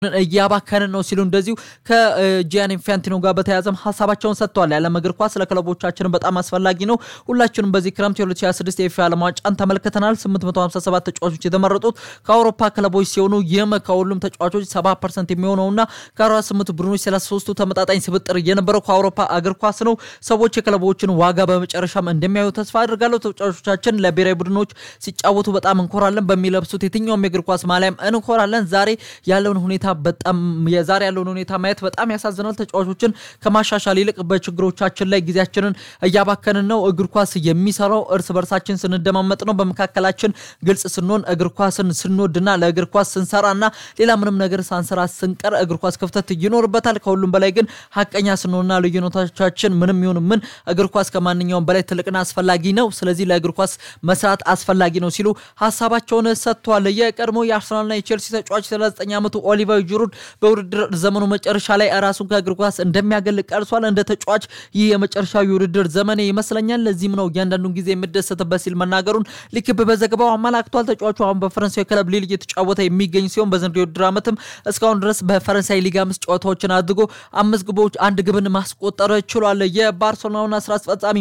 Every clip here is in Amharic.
እያባከንን ነው ሲሉ እንደዚሁ ከጂያን ኢንፋንቲኖ ጋር በተያያዘም ሀሳባቸውን ሰጥተዋል። የዓለም እግር ኳስ ለክለቦቻችንም በጣም አስፈላጊ ነው። ሁላችንም በዚህ ክረምት የ2026 የፊፋ ዓለም ዋንጫን ተመልክተናል። 857 ተጫዋቾች የተመረጡት ከአውሮፓ ክለቦች ሲሆኑ ይህም ከሁሉም ተጫዋቾች 70 ፐርሰንት የሚሆነውና ከ48 ቡድኖች 33ቱ ተመጣጣኝ ስብጥር የነበረው ከአውሮፓ እግር ኳስ ነው። ሰዎች የክለቦችን ዋጋ በመጨረሻም እንደሚያዩ ተስፋ አድርጋለሁ። ተጫዋቾቻችን ለብሔራዊ ቡድኖች ሲጫወቱ በጣም እንኮራለን። በሚለብሱት የትኛውም የእግር ኳስ ማሊያም እንኮራለን። ዛሬ ያለውን ሁኔታ በጣም የዛሬ ያለውን ሁኔታ ማየት በጣም ያሳዝናል። ተጫዋቾችን ከማሻሻል ይልቅ በችግሮቻችን ላይ ጊዜያችንን እያባከንን ነው። እግር ኳስ የሚሰራው እርስ በርሳችን ስንደማመጥ ነው። በመካከላችን ግልጽ ስንሆን፣ እግር ኳስን ስንወድና ለእግር ኳስ ስንሰራና ሌላ ምንም ነገር ሳንሰራ ስንቀር እግር ኳስ ክፍተት ይኖርበታል። ከሁሉም በላይ ግን ሀቀኛ ስንሆንና ልዩነቶቻችን ምንም ይሁን ምን እግር ኳስ ከማንኛውም በላይ ትልቅና አስፈላጊ ነው። ስለዚህ ለእግር ኳስ መስራት አስፈላጊ ነው ሲሉ ሀሳባቸውን ሰጥተዋል። የቀድሞ የአርሰናልና የቼልሲ ተጫዋች 39 ዓመቱ ኦሊቨር ጁሩድ በውድድር ዘመኑ መጨረሻ ላይ ራሱን ከእግር ኳስ እንደሚያገል ቀርሷል። እንደ ተጫዋች ይህ የመጨረሻው የውድድር ዘመኔ ይመስለኛል፣ ለዚህም ነው እያንዳንዱን ጊዜ የምደሰትበት ሲል መናገሩን ሊክብ በዘገባው አመላክቷል። ተጫዋቹ አሁን በፈረንሳዊ ክለብ ሊል እየተጫወተ የሚገኝ ሲሆን በዘንድሮው የውድድር ዓመትም እስካሁን ድረስ በፈረንሳይ ሊግ አምስት ጨዋታዎችን አድርጎ አምስት ግቦች አንድ ግብን ማስቆጠር ችሏል። የባርሴሎናውና ስራ አስፈጻሚ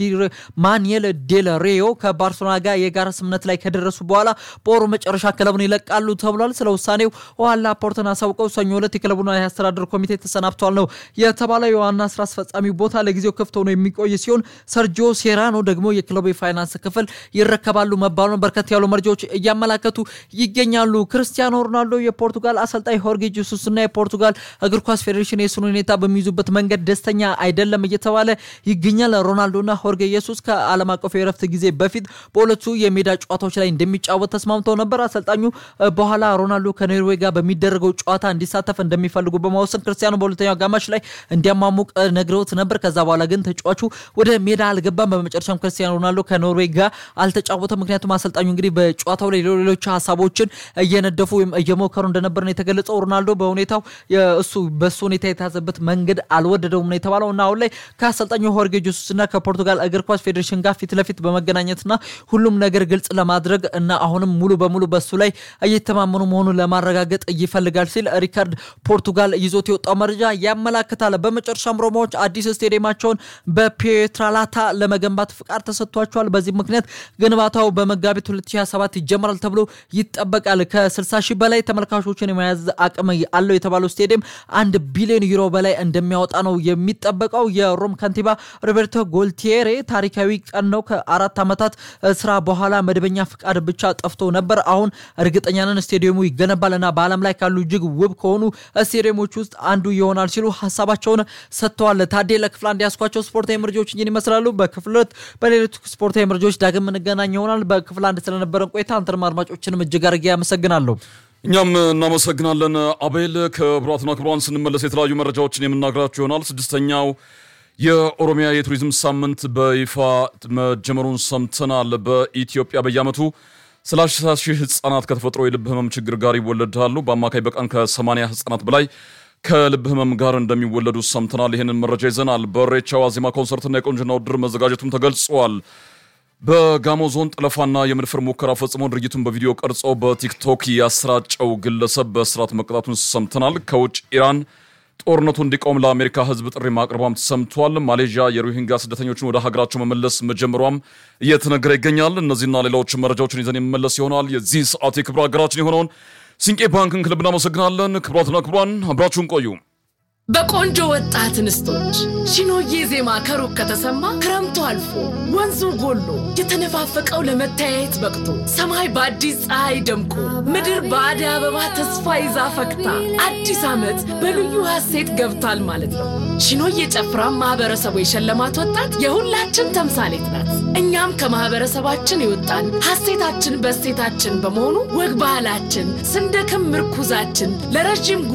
ማኑኤል ዴል ሬዮ ከባርሴሎና ጋር የጋራ ስምምነት ላይ ከደረሱ በኋላ በወሩ መጨረሻ ክለቡን ይለቃሉ ተብሏል። ስለ ውሳኔው ውሃን ላፖርትን አሳውቀው ሰኞ ዕለት የክለቡን የአስተዳደር ኮሚቴ ተሰናብቷል ነው የተባለው። የዋና ስራ አስፈጻሚ ቦታ ለጊዜው ክፍት ሆኖ የሚቆይ ሲሆን ሰርጂዮ ሴራኖ ደግሞ የክለቡ የፋይናንስ ክፍል ይረከባሉ መባሉን በርከት ያሉ መረጃዎች እያመላከቱ ይገኛሉ። ክርስቲያኖ ሮናልዶ የፖርቱጋል አሰልጣኝ ሆርጌ ጄሱስ እና የፖርቱጋል እግር ኳስ ፌዴሬሽን የሱን ሁኔታ በሚይዙበት መንገድ ደስተኛ አይደለም እየተባለ ይገኛል። ሮናልዶና ሆርጌ ኢየሱስ ከዓለም አቀፉ የረፍት ጊዜ በፊት በሁለቱ የሜዳ ጨዋታዎች ላይ እንደሚጫወት ተስማምተው ነበር። አሰልጣኙ በኋላ ሮናልዶ ከኖርዌይ ጋር በሚደረገው ጨዋታ እንዲሳተፍ እንደሚፈልጉ በመወሰን ክርስቲያኖ በሁለተኛው አጋማሽ ላይ እንዲያሟሙቅ ነግረውት ነበር። ከዛ በኋላ ግን ተጫዋቹ ወደ ሜዳ አልገባም። በመጨረሻም ክርስቲያኖ ሮናልዶ ከኖርዌይ ጋር አልተጫወተም። ምክንያቱም አሰልጣኙ እንግዲህ በጨዋታው ላይ ሌሎች ሀሳቦችን እየነደፉ ወይም እየሞከሩ እንደነበር ነው የተገለጸው። ሮናልዶ በሁኔታው እሱ በሱ ሁኔታ የተያዘበት መንገድ አልወደደውም ነው የተባለው እና አሁን ላይ ከአሰልጣኙ ሆርጌ ጄሱስ እና ከፖርቱጋል እግር ኳስ ፌዴሬሽን ጋር ፊት ለፊት በመገናኘትና ሁሉም ነገር ግልጽ ለማድረግ እና አሁንም ሙሉ በሙሉ በሱ ላይ እየተማመኑ መሆኑን ለማረጋገጥ ይፈልጋል ሲል ሪካርድ ፖርቱጋል ይዞት የወጣው መረጃ ያመላክታል። በመጨረሻም ሮማዎች አዲስ ስቴዲየማቸውን በፒየትራላታ ለመገንባት ፍቃድ ተሰጥቷቸዋል። በዚህ ምክንያት ግንባታው በመጋቢት 2027 ይጀምራል ተብሎ ይጠበቃል። ከ60 ሺህ በላይ ተመልካቾችን የመያዝ አቅም አለው የተባለው ስቴዲየም አንድ ቢሊዮን ዩሮ በላይ እንደሚያወጣ ነው የሚጠበቀው። የሮም ከንቲባ ሮቤርቶ ጎልቲዬሬ ታሪካዊ ቀን ነው፣ ከአራት ዓመታት ስራ በኋላ መደበኛ ፍቃድ ብቻ ጠፍቶ ነበር። አሁን እርግጠኛ ነን ስቴዲየሙ ይገነባል እና በዓለም ላይ ካሉ እጅግ ውብ ከሆኑ ስቴዲየሞች ውስጥ አንዱ ይሆናል ሲሉ ሀሳባቸውን ሰጥተዋል። ታዴ ለክፍል አንድ ያስኳቸው ስፖርታዊ መረጃዎች እኝን ይመስላሉ። በክፍል ሁለት በሌሎች ስፖርታዊ መረጃዎች ዳግም እንገናኝ ይሆናል። በክፍል አንድ ስለነበረን ቆይታ አንተንም አድማጮችንም እጅግ አድርጌ ያመሰግናለሁ። እኛም እናመሰግናለን አቤል። ክቡራትና ክቡራን ስንመለስ የተለያዩ መረጃዎችን የምናገራችሁ ይሆናል። ስድስተኛው የኦሮሚያ የቱሪዝም ሳምንት በይፋ መጀመሩን ሰምተናል። በኢትዮጵያ በየዓመቱ ሰላሳ ሺህ ህጻናት ከተፈጥሮ የልብ ህመም ችግር ጋር ይወለዳሉ። በአማካይ በቀን ከ80 ህጻናት በላይ ከልብ ህመም ጋር እንደሚወለዱ ሰምተናል። ይህንን መረጃ ይዘናል። በኢሬቻ ዋዜማ ኮንሰርትና የቁንጅና ውድድር መዘጋጀቱም ተገልጿል። በጋሞ ዞን ጠለፋና የመድፈር ሙከራ ፈጽሞ ድርጊቱን በቪዲዮ ቀርጾ በቲክቶክ ያሰራጨው ግለሰብ በእስራት መቀጣቱን ሰምተናል። ከውጭ ኢራን ጦርነቱ እንዲቆም ለአሜሪካ ህዝብ ጥሪ ማቅረቧም ተሰምቷል። ማሌዥያ የሮሂንጋ ስደተኞችን ወደ ሀገራቸው መመለስ መጀመሯም እየተነገረ ይገኛል። እነዚህና ሌሎች መረጃዎችን ይዘን የመመለስ ይሆናል። የዚህ ሰዓት የክብር ሀገራችን የሆነውን ሲንቄ ባንክን ክለብ እናመሰግናለን። ክቡራትና ክቡራን አብራችሁን ቆዩ። በቆንጆ ወጣት እንስቶች ሺኖዬ ዜማ ከሩቅ ከተሰማ ክረምቱ አልፎ ወንዙ ጎሎ የተነፋፈቀው ለመተያየት በቅቶ ሰማይ በአዲስ ፀሐይ ደምቆ ምድር በአደይ አበባ ተስፋ ይዛ ፈክታ አዲስ ዓመት በልዩ ሐሴት ገብቷል ማለት ነው። ሺኖዬ ጨፍራ ማህበረሰቡ የሸለማት ወጣት የሁላችን ተምሳሌት ናት። እኛም ከማህበረሰባችን የወጣን ሐሴታችን በእሴታችን በመሆኑ ወግ ባህላችን ስንደክም ምርኩዛችን ለረዥም